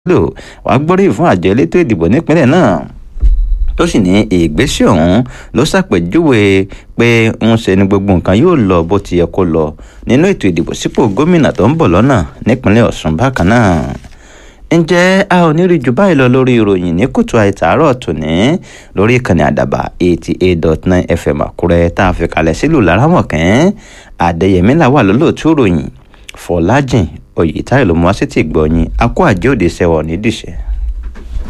lò wàá gbóríyìn fún àjọ elétò ìdìbò nípínlẹ̀ náà tó sì ní ìgbésẹ̀ ọ̀hún ló ṣàpèjúwe pé ń ṣe ni gbogbo nǹkan yóò lọ bó ti yẹ kó lọ nínú ètò ìdìbò sípò gómìnà tó ń bọ̀ lọ́nà nípínlẹ̀ ọ̀ṣun bákan náà ǹjẹ́ a ò ní rí jù báyìí lọ lórí ìròyìn ní kùtù àìtàárọ̀ tòní lórí ìkànnì àdàbà eighty eight dot nine fm àkúrẹ́ tá a fi kalẹ̀ sílùú laramọ̀kẹ́ àdẹ̀yẹmí làwà lólóòtú ìròyìn fọlájìn oyètáyọ̀ ló mú wá sí ti gbọ̀nyìn akó àjẹ́ òde sẹ́wọ̀n nídìíṣẹ́.